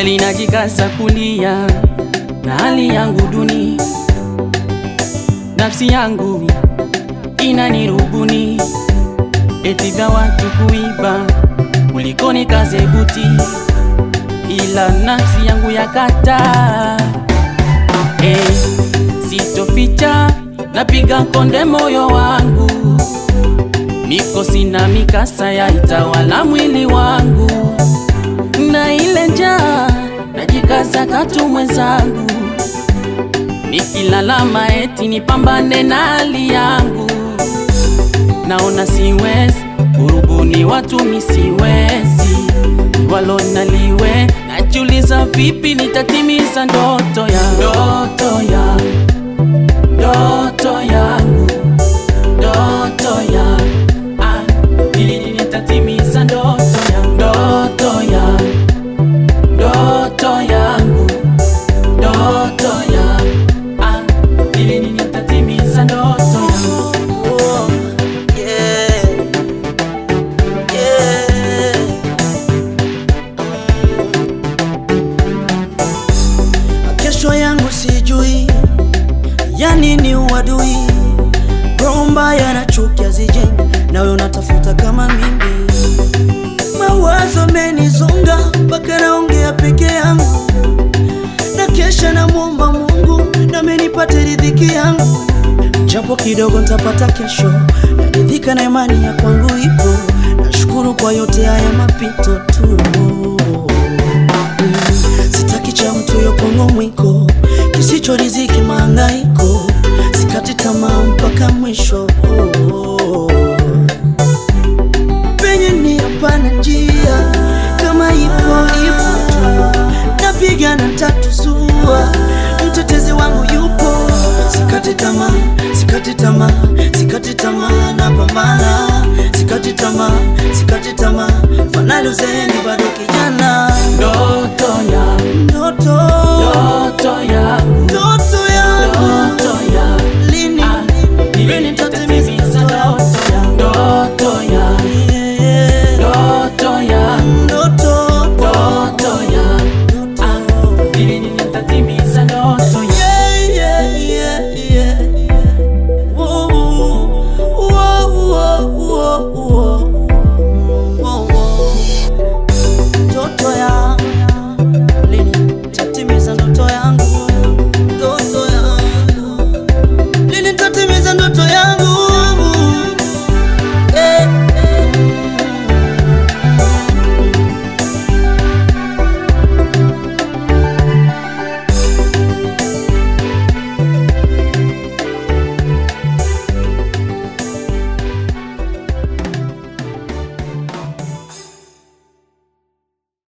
kweli najikaza kulia na hali yangu duni, nafsi yangu inanirubuni, eti vya watu kuiba kuliko nikaze buti, ila nafsi yangu yakataa. Hey, sitoficha, napiga konde moyo wangu, mikosi na mikasa ya itawala mwili wangu, na ile njaa najikaza katu mwenzangu, nikilalama eti nipambane na hali yangu, naona siwezi urubuni watu misiwezi walo naliwe, najiuliza vipi nitatimiza ndoto ya ndoto ya ndoto yangu ndoto ya ah, ili nitatimiza ndoto ya ndoto ya ndoto yangu ndoto ya ah, ili nitatimiza ndoto yangu Oh, yeah. Yeah. Mm. Kesho yangu sijui, yani ni uadui, roho mbaya na chuki hazijengi, nawe unatafuta kama mimi. Mawazo menizonga mpaka naongea peke yangu, na kesha namwomba Mungu nami nipate ridhiki yangu japo kidogo ntapata kesho, naridhika na imani ya kwangu ipo. Nashukuru kwa yote haya mapito tu. Mm, sitaki cha mtu yokongo mwiko, kisicho riziki mahangaiko, sikati tamaa mpaka mwisho. Penye ni hapana njia, kama ipo ipo tu, napigana tatu sua, mtetezi wangu yupo Sikati tamaa, sikati tamaa, sikati tamaa, napambana. Sikati tamaa, sikati tamaa, fanali uzeeni bado